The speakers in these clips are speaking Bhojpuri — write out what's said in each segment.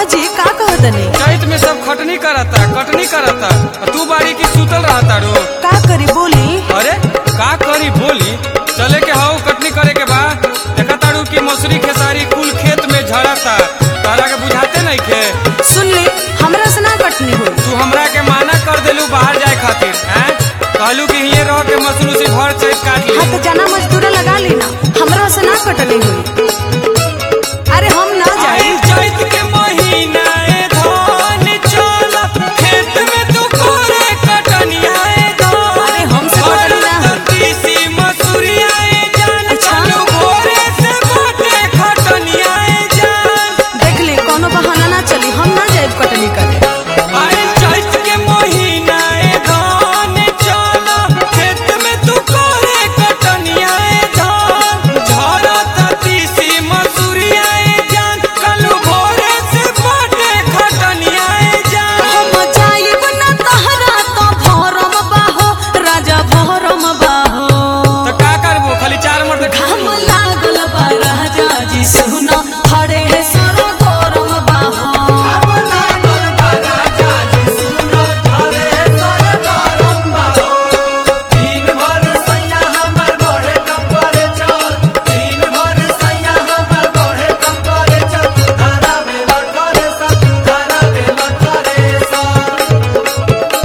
हाँ जी का कहतनी चैत में सब खटनी करता कटनी करता आ तू बाड़ी की सुतल रहता रो का करी बोली अरे का करी बोली चले के हाउ कटनी करे के बा देखा ताड़ू की मसूरी खेसारी कुल खेत में झड़ता तारा के बुझाते नहीं खे सुन ले हमरा से ना कटनी हुई तू हमरा के माना कर देलू बाहर जाए खातिर हैं कहलू कि हिये रह के मसूरी से भर चैत काट ली हाँ तो जाना मजदूर लगा लेना हमरा से ना कटनी हुई अरे हम ना जाए आई चैत के महीना ए धान चल खेत में तू करे कटनिया ए धान अरे हमसे कटनी ना हो। तीसी मसूरिया ए जान अच्छा। चालू भोरे से बाटे खटनिया ए जान देख ले कोनो बहाना ना चली हम ना जाए कटनी करे आई चैत के महीना ए धान चल खेत में तू करे कटनिया ए धान झरत तीसी मसूरिया ए जान चालू भोरे से बाटे खटनिया ए जान हम जाइब ना तहरा तो भरम बाहो राजा भरम बाहो तो का करबो खाली चार मर्द घाम लागल बा राजा जी सुनो हरे सर गरम बाहो तीन भर सैया हमर बढ़े कंपरे चल तीन भर सैया हमर बढ़े कंपरे चल धारा में लटरे सब धारा में लटरे सब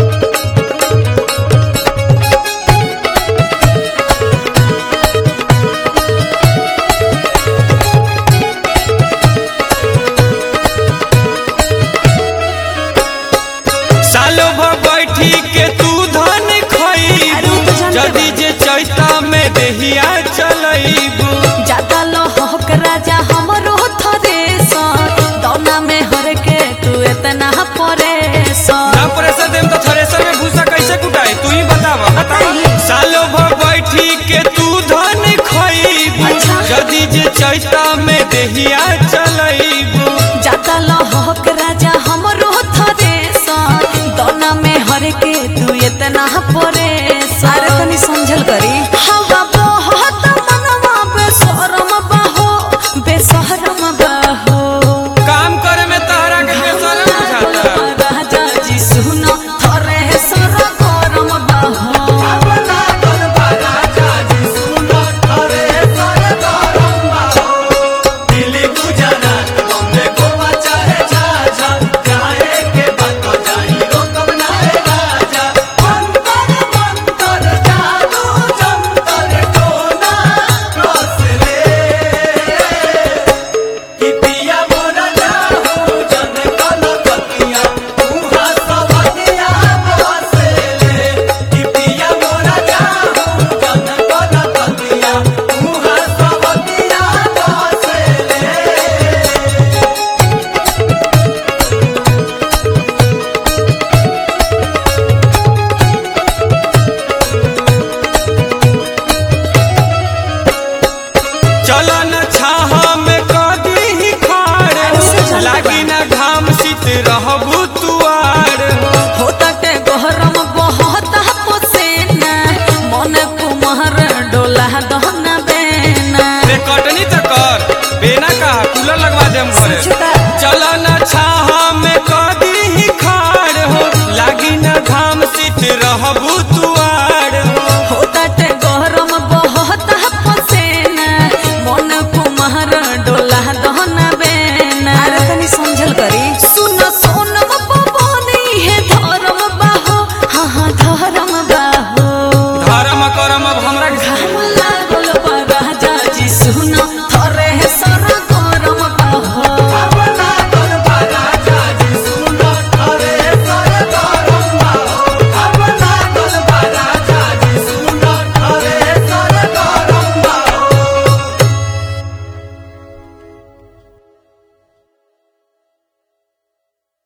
सालो भर बैठी के तू धन अरे खइबू वो तो जानते जदी बानी। जे चैता में देहिया चलइबू ज्यादा लहक राजा हमरो थरेसर दौना में हर के तू इतना परेशान ना प्रेशर देम तो थ्रेसर में भूसा कैसे कुटाई तू ही बतावा बताइए। सालो भर बैठी के तू धन खइबू अच्छा। जदी जे चैता में देहिया चलइबू ज्यादा लहक राजा हमरो थरेसर दौना में हर के तू इतना परेशान अरे तनी समझल करी हवा बहुत मनवा बेशरम बहो बेशरम बहो काम करे में तहरा के बेसरम बुझाता राजा जी सुनो थरे सर गरम बहो दिल्ली गुजरात बॉम्बे गोवा चाहे झाझा जाए के बात तो जाई रोकब ना है राजा अंतर मंतर जादू जंतर कोना रस ले कि पिया मोरा जाहू जन कल कतिया उहा सवतिया बस ले कि पिया मोरा जाहू जन कल कतिया उहा सवतिया बस ले चलन छाहा में कदी ही खाड़ ऐसे चलते लागी ना घाम शीत रहबू तुआर होता के गरम बहुत पसेना मन कुमार डोला दहना बेना रे कटनी तो कर बेना कहा कूलर लगवा देम घरे सच